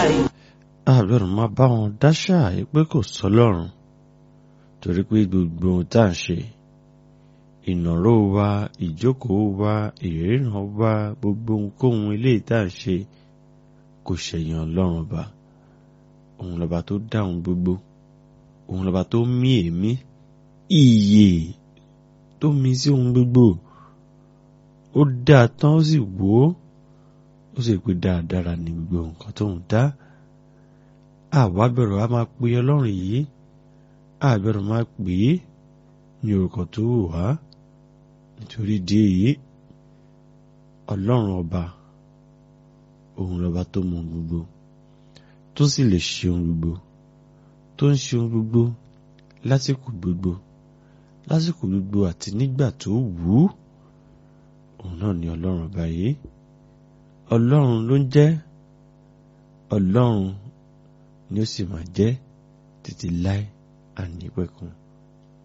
yìí. àbẹ̀rù máa bá wọn dáṣà pé kò sọlọ́run torí pé gbogbo ohun tá à ń ṣe ìnáró wa ìjókòó wa ìríran wa gbogbo ohunkóhun eléyìí tá à ń ṣe kò ṣẹ̀yìn ọlọ́run ọba òun lọ́ba tó dá ohun gbogbo òun lọ́ba tó mí èémí ìyè tó mí sí ohun gbogbo ó dá a tán ó sì wò ó ó sì pé dáadáa ní gbogbo nǹkan tó ń dá àwa bẹ̀rù a máa pe ọlọ́run yìí àbẹ̀rù máa pè é ní orúkọ tó wù wá nítorí di èyí ọlọ́run ọba òun lọ́ba tó mọ ohun gbogbo tó sì lè ṣe ohun gbogbo tó ń ṣe ohun gbogbo lásìkò gbogbo lásìkò gbogbo àti nígbà tó wù ú òun náà ni ọlọ́run ọba yìí ọlọ́run ló ń jẹ́ ọlọ́run ni ó sì máa jẹ́ títí láé ànípẹ̀kun.